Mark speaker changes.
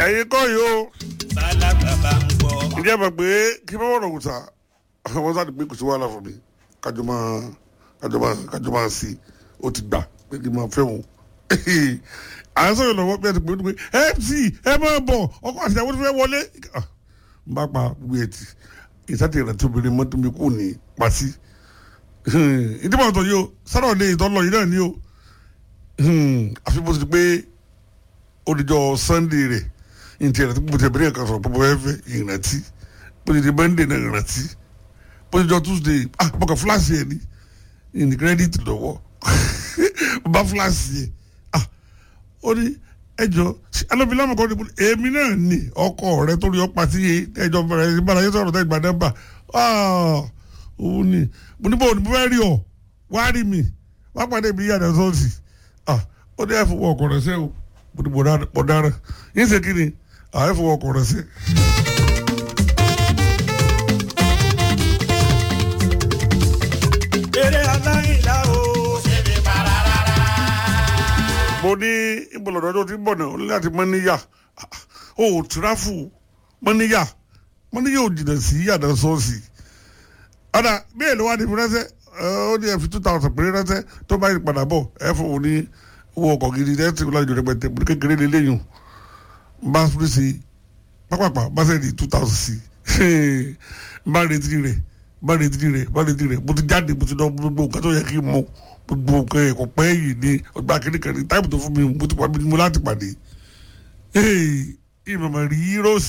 Speaker 1: ẹ̀yin kọ́ yìí o
Speaker 2: bálàgbà bá ń gbọ́.
Speaker 1: ǹjẹ́ mọ̀ pé kí bá wọ̀rọ̀ wùtà wọ́n sáà ti pé kò sí wàhálà fún mi kájọ máa kájọ máa kájọ máa sí i ó ti gbà pé kí n máa fẹ́ wọn. à ń sọ̀rọ̀ lọ́wọ́ bí ẹ ti pè é pé mc ẹ máa bọ̀ ọkọ̀ àti ìyàwó ti fẹ́ wọlé. Ah, n bá pa gbé ẹ ti ìsátì ìrántí obìnrin mọ́tò mi kò ní pàṣí. ìdí mọ̀ tó yìí o sáré lè tọ́ lọ yìí náà ni o. àfi bó ti pé olùjọ sunday rẹ̀ ntí ẹ̀rọ tí mo ti bẹ̀rẹ̀ kan sọ̀rọ̀ pọ̀ bẹ́ẹ̀ fẹ́ ìrántí bó ti di monday náà ìrántí bó ti jọ tuesday ah mo kàn fúláṣì ẹ̀ ní ní credit lọ́wọ́ bá fúláṣì ẹ̀ ah ó ní ẹjọ́ alóbi lámù kan ní èmi náà ní ọkọ rẹ torí ọpa sí ẹjọ́ bẹ̀rẹ̀ ìbára yẹn sọ̀rọ̀ tẹ́ ìgbà nọ́mbà ah òun ni mo ní bò ní mo fẹ́ rí ọ wá rí mi wá pàdé mi yàrá sọ́ọ̀sì ah ó ní ẹ̀fọ́ ọkọ̀ rẹ̀ sẹ́wọ̀ mo ní mo dára yín ṣe kí ni àìfọ̀ ọkọ̀ rẹ̀ sí.
Speaker 2: eré aláìlá o. ṣé mi para rárá.
Speaker 1: mo ní ìbọ̀lọ̀dọ̀ tó ti ń bọ̀ náà ó ní láti mọ́níyà ó tìráfù mọ́níyà mọ́níyà ò jìnnà sí yàrá sọ́ọ̀sì. ọ̀dà bí èlò wa ni fi ránṣẹ́ ó ní ẹ fi two thousand péré ránṣẹ́ tó bá yí padà bọ̀ ẹ fún òun ní owó ọkọ̀ gidi ẹ ti lọ́jọ́ rẹpẹtẹ mo ní kékeré lélẹ́yìn bá fúri sí pápápá bá sẹ́ni two thousand sí bá retí rẹ̀ bá retí rẹ̀ bá retí rẹ̀ mo ti jáde mo ti lọ gbogbo nǹkan tó yẹ kí n mọ gbogbo nǹkan ẹ̀kọ́ pẹ́ yìí ní ọgbà kìnìkan ní táìpù tó fún mi mo ti pa mi mo láti pàdé ìmọ̀mọ̀ rí rọ́ọ̀sì.